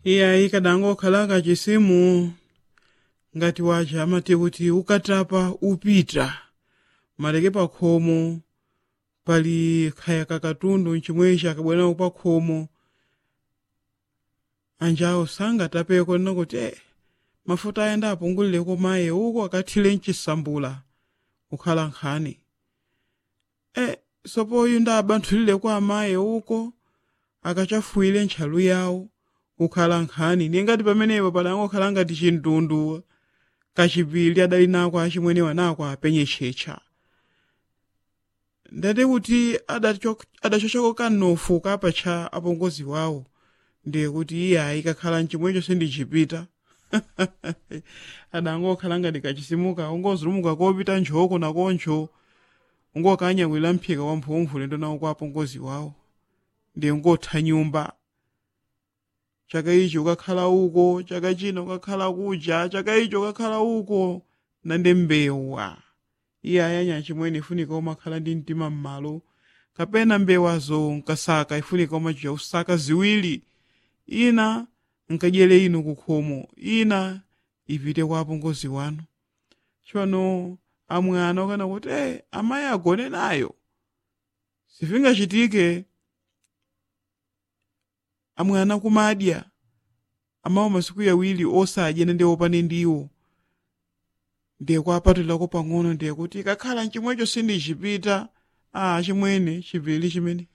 iyayi kadangokhala kachisimu ngati wacha amati kuti ukatapa upita maleke pa khomo pali khaya kakatundu nchimwechi akabwerako pa khomo anjawo sangatapeko nina kuti eh, mafuta ayenda apungulireko maye uko akathire mchisambula kukhala nkhani eh, sopoyu ndabanthulireko amaye uko akachafuwire ntchalu yawo kukhala nkhani ningati pamenepo padangokhala ngati chindundu kachipiri adali nako achimwenewa nako apenye tchetcha ndati kuti adachokako kanofu kapatcha apongozi wawo ndiye kuti iye ayikakhala mchimwecho sindichipita adangokhala ngati kachisimuka ungozulumuka kopita nchoko nakoncho ungokanyamwira mphika wa mphumphu lendo nawo kwa apongozi wawo ndiye ngotha nyumba chaka ichi ukakhala uko chaka chino ukakhala kuja chaka ichi ukakhala uko nande mbewa iye ayanya chimwene ifunika umakhala ndi mtima m'malo kapena mbewazo nkasaka ifunika umachiya usaka ziwiri ina nkadyere inu kukhomo ina ipite kwa apongozi wanu chipano amwana ukana kuti eh, amayi agone nayo sifingachitike amwana kumadya amawo masiku yawiri osadya nende opane ndiwo ndiye kwapatulako pang'ono ndiye kuti ikakhala mchimwecho sindichipita a chimwene chipili chimene